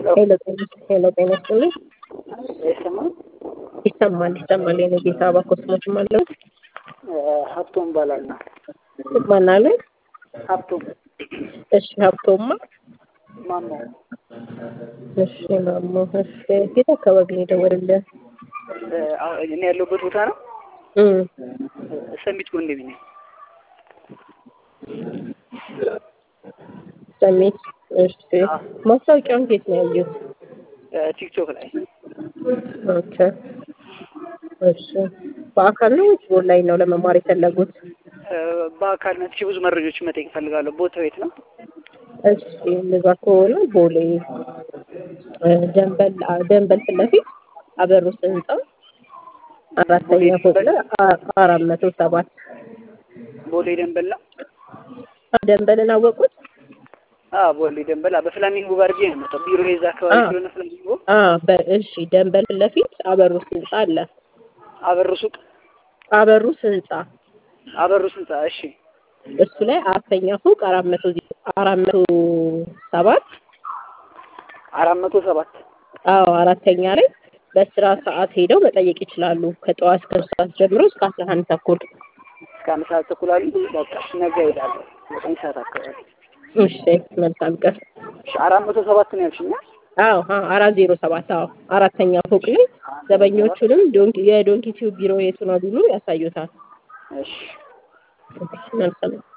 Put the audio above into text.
ሄሎ ጤና ሄሎ ጤና ይስጥልኝ። አይሰማም? ይሰማል ይሰማል። የኔ ጌታ በኮስሞች ማለት ሀብቶም እባላለሁ። ትባላለህ? ሀብቶም እሺ ሀብቶማ ማሞ እሺ ማሞ እሺ የት አካባቢ ነው የደወልልህ? እኔ ያለሁበት ቦታ ነው። እም ሰሚት ጎንደቢ ነኝ። ሰሚት እሺ ማስታወቂያውን ከየት ነው ያየሁት? ቲክቶክ ላይ ኦኬ እሺ በአካል ነው ወይስ በኦንላይን ነው ለመማር የፈለጉት? በአካል መጥቼ ብዙ መረጃዎች መጠየቅ እፈልጋለሁ። ቦታው የት ነው? እሺ እንደዛ ከሆነ ቦሌ ደንበል ደንበል ፊት ለፊት አበሩስ ህንጻ አራተኛ ፎቅ ላይ አ- አራት መቶ ሰባት ቦሌ ደንበል ነው። ደንበልን አወቁት? አዎ ቦሌ ደንበል አዎ፣ በፍላሚንጎ ጋር አድርጌ ነው የመጣው። ቢሮ የዛ አካባቢ አዎ። ስለሆነ ፍላሚንጎ አ በእሺ ደንበል ፊት ለፊት አበሩስ ህንጻ አለ። አበሩ ሱቅ አበሩስ ህንጻ አበሩ ህንጻ። እሺ እሱ ላይ አራተኛ ፎቅ አራት መቶ አራት መቶ ሰባት አራት መቶ ሰባት አዎ አራተኛ ላይ በስራ ሰዓት ሄደው መጠየቅ ይችላሉ። ከጠዋት እስከ ሶስት ሰዓት ጀምሮ እስከ አስራ አንድ ተኩል። እስከ አንድ ሰዓት ተኩል አሉ። በቃ እሺ፣ ነገ እሄዳለሁ ዘጠኝ ሰዓት አካባቢ። እሺ መልካም ቀን። እሺ አራት መቶ ሰባት ነው ያልሽኛ? አዎ አዎ አራት ዜሮ ሰባት አዎ አራተኛ ፎቅ ላይ ዘበኞቹንም ዶንኪ የዶንኪ ቲዩብ ቢሮ የቱ ነው ቢሉ ያሳዩታል። እሺ እሺ መልካም